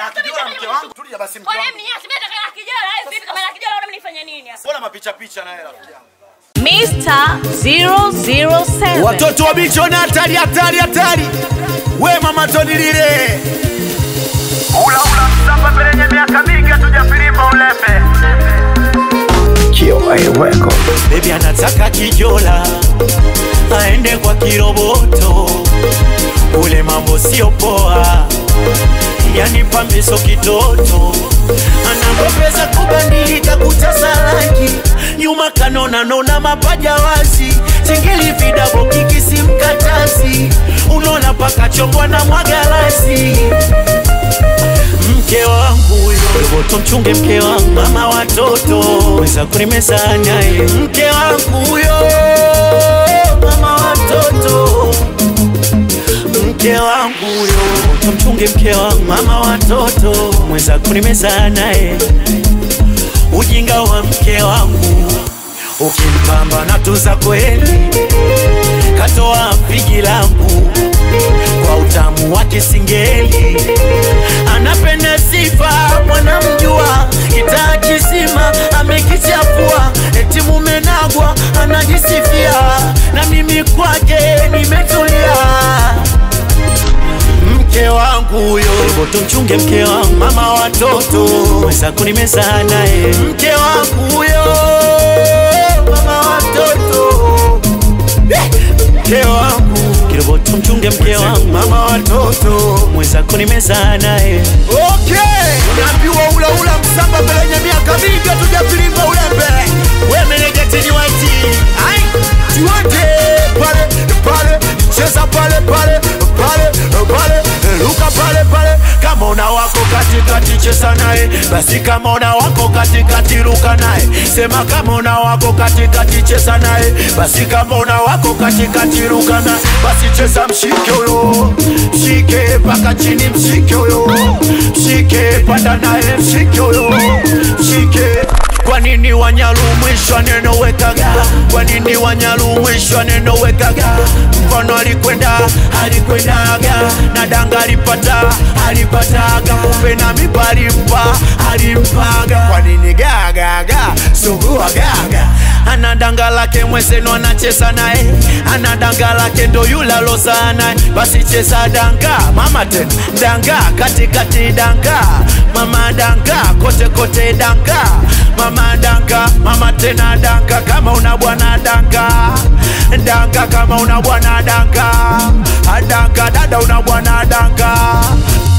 hela kijola mke wangu. Tulia basi mke Wewe wangu. mniasi mimi nataka hela kijola, hivi vipi kama hela kijola unaona mnifanya nini hasa? Mbona mapicha picha na hela rafiki yangu? Mr. 007. watoto wa bichoni hatari hatari hatari we mama Tony lile Ula ula msamba penye miaka mingi hatujafirimba ulembe. bebi anataka kijola aende kwa kiroboto ule mambo sio poa yani pambeso kitoto anamwepeza kubandilika kutasa rangi nyuma kanona nona mapaja wazi chingili vidabo kikisi mkatasi unaona paka chongwa na mwagalasi mke wangu huyo roboto mchunge mke wangu mama watoto weza kunimeza naye mke wangu huyo mama watoto mke wangu huyo roboto mchunge mke wangu mama watoto mweza kunimeza naye ujinga wa mke wangu ukimpamba na tuza kweli katoa pigi langu kwa utamu wa kisingeli anapenda sifa mwanamjua kitaa kisima amekichafua eti mumenagwa anajisifia na mimi kwake nimetulia mke wangu huyo boto mchunge mke wangu mama watoto weza kunimeza naye mke wangu huyo mama watoto mke wangu kiroboto mchunge mke wangu mama watoto mweza kunimeza naye okay unaambiwa ula ula msamba pelenye miaka mingi hatujafilimba ulembe we menejatini waiti ai tuende pale pale cheza pale pale pale pale luka pale pale kama una wako katikati cheza naye basi kama una wako katikati luka naye sema kama una wako katikati cheza naye basi kama una wako katikati luka naye basi cheza mshike huyo mshike mpaka chini mshike huyo mshike panda naye mshike huyo mshike kwa nini wanyalu mwisho neno wekaga kwa nini wanyalu mwisho neno wekaga mkono alikwenda alikwendaga na danga alipata alipataga kumbe na mipa alimpa alimpaga kwa nini gagaga sugua gaga ana danga lake mwezeno anacheza naye ana danga lake ndo yule aloza naye basi cheza danga mama tena danga katikati danga mama danga kote kote danga mama danga mama tena danga kama una bwana danga danga kama una bwana danga danga dada una bwana danga